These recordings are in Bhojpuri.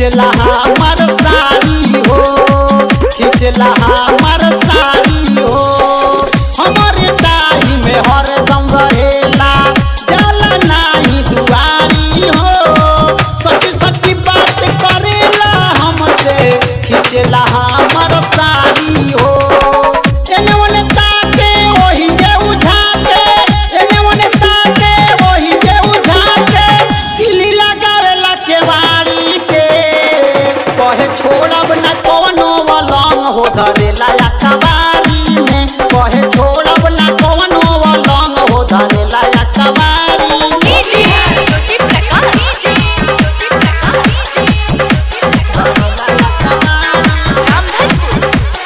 खिचला हमर साड़ी हो खिचला हमर साड़ी हो हमरे टाही में हरदम रहेला जाला नाही दुआरी हो सच्ची सच्ची बात करेला हमसे खिचला हमर साड़ी हो एने ओने ताके ओही जे उझाके एने ओने ताके ओही जे उझाके किली लगावेला केवाड़ी के कहे छोड़ब ना कोनो वलंग हो धरेला या कबारी में कहे छोड़ब ना कोनो वलंग हो धरेला या कबारी में डीजे ज्योति प्रकाश ज्योति प्रकाश रामधनपुर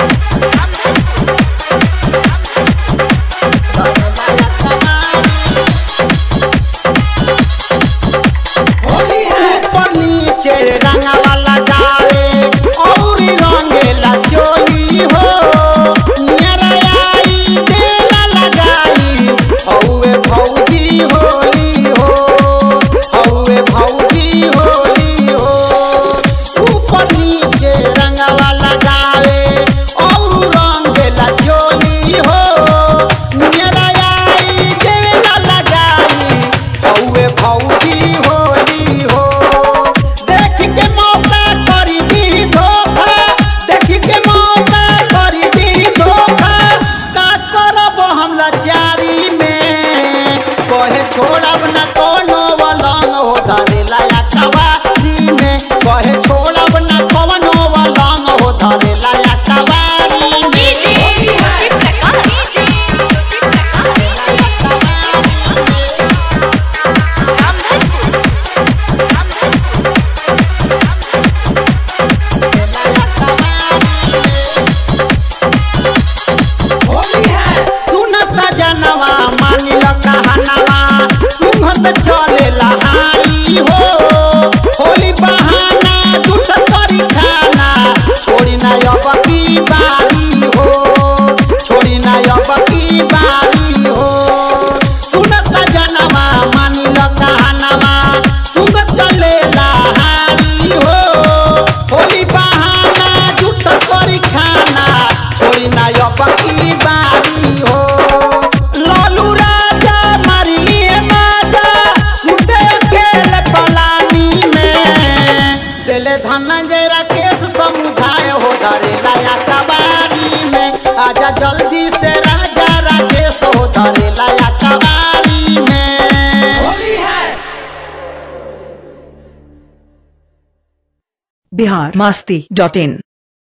ऊपर नीचे रंगवा लगावे और रंगेला चोली हो नियरा आई देला लगाई हौवे भौजी होली हो हौवे भौजी होली हो ऊपर नीचे रंगवा लगावे और रंगेला चोली हो नियरा आई देला लगाई हौवे भौजी होली हो देख के मौका करी दी धोखा देख के मौका करी दी धोखा का करब हम लाचारी में कहे छोड़ब न कोनो वलंग हो धरेला या कवारी में कहे छोड़ब न कोनो वलंग हो धरेला या कवारी में डीजे ज्योति प्रकाश ज्योति प्रकाश रामधनपुर सुन सजनवा मानिल कहनवा सुंघत चले लहारी हो होली बहाना झूठ करी खाना छोड़ी ना अब की बारी हो छोड़ी ना अब की बारी हो सुन सजनवा मानिल कहनवा सुंघत चले लहारी हो होली बहाना झूठ करी खाना छोड़ी ना अब की बारी हो लालू राजा मारी लिए माजा सुते अकेले पलानी में दिले धनंजय राकेश समझाए हो धरे लाया कबारी में आजा जल्दी से राजा राजेश हो धरे लाया कबारी में बिहार मस्ती डॉट इन